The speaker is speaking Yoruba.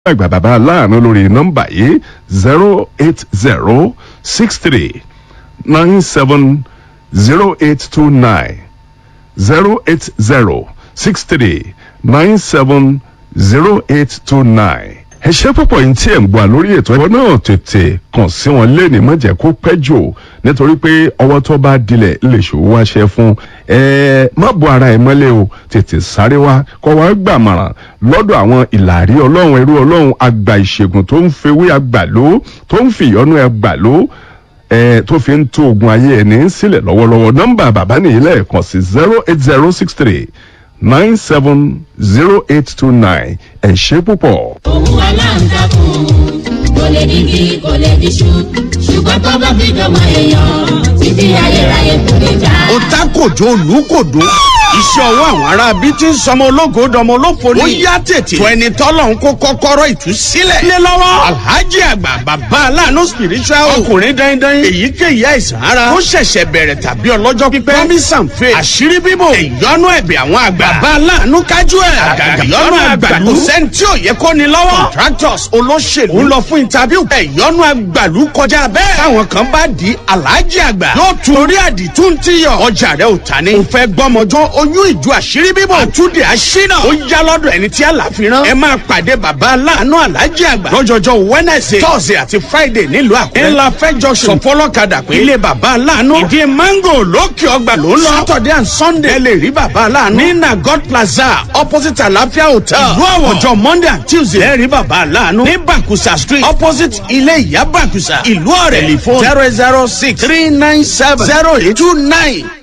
àgbà bàbá aláàánú lórí nọ́mbà yìí zero eight zero six three nine seven zero eight two nine zero eight zero six three nine seven zero eight two nine. ẹ ṣe púpọ̀ yìí tí ẹ̀ ń gbọ́ lórí ètò ẹ̀kọ́ náà tètè kàn sí wọn lẹ́ni má jẹ́ kó pẹ́ jù nítorí pé ọwọ́ tó bá dilẹ̀ lè ṣòwò wáṣẹ fún ẹ má bo ara ẹ mọ́lẹ̀ o tètè sáré wá kọ́ wá gbàmọ̀ràn lọ́dọ̀ àwọn ìlàrí ọlọ́run ẹrú ọlọ́run àgbà ìṣègùn tó ń fewé àgbàló tó ń fìyọ́nú àgbàló ẹ tó fi ń tó ogun ayé ẹni sílẹ̀ lọ́wọ́lọ́wọ́ nọ́mbà bàbá nìyí lẹ́ẹ̀kan sí zero eight zero six three nine seven zero eight two nine ẹ ṣé púpọ̀. òun aláǹtakùn kò lè digi kò lè diṣu ṣùgbọ́n tó bá fi dọ̀mọ èèyàn títí ayérayé kò lè já. ó ta kòjó olùkòdó iṣẹ́ ọwọ́ àwọn ará bí tí ń sọmọ ológo dọmọ olófo ni. ó yá tètè tó ẹni tọ́lọ̀ ń kó kọ́kọ́rọ́ ìtúsílẹ̀. lé lọ́wọ́ alhaji àgbà bàbá aláàánú spiritual ọkùnrin dandan èyíkéyìí àìsàn ara ó ṣẹ̀ṣẹ̀ bẹ̀rẹ̀ tàbí ọlọ́jọ́ pípẹ́ promise and faith àṣírí bíbò ìyọnu ẹ̀bẹ̀ àwọn àgbà bàbá aláàánú kájú ẹ̀ àgàgà ìyọnu àgbàlú kò sẹ́ni tí ò yẹ kó ni lọ́wọ́ contractors olóṣèlú ń lọ fún interview ìyọnu àgbàlú kọjá bẹ́ẹ̀ táwọn kan bá di alhaji àgbà yóò tún orí àdìtú ti yọ ọjà rẹ ò ta ni. ò fẹ́ gbọ́mọjọ́ oyún ìjọ àṣírí bíbọ̀ àtúndì àṣínà ó yá lọ́dọ̀ ẹni tí àlàfíran ẹ máa pàdé bàbá aláàánú alájí àgbà lọ́jọ́jọ́ wednesday thursday àti friday nílùú àkúrẹ́ ńlá fẹ́jọ sọfọlọ́kadà pé ilé bàbá aláàánú ìdí mango lókè ọgbà ló ń lọ saturday and sunday ẹ lè rí bàbá aláàánú ní nagot plaza opposite àlàáfíà hotel ìlú àwọ̀jọ monday and tuesday ẹ rí bàbá aláàánú ní bakusa street opposite ilé ìyá bakusa ìlú ọ̀rẹ́ telephone zero zero six three nine seven zero eight two nine.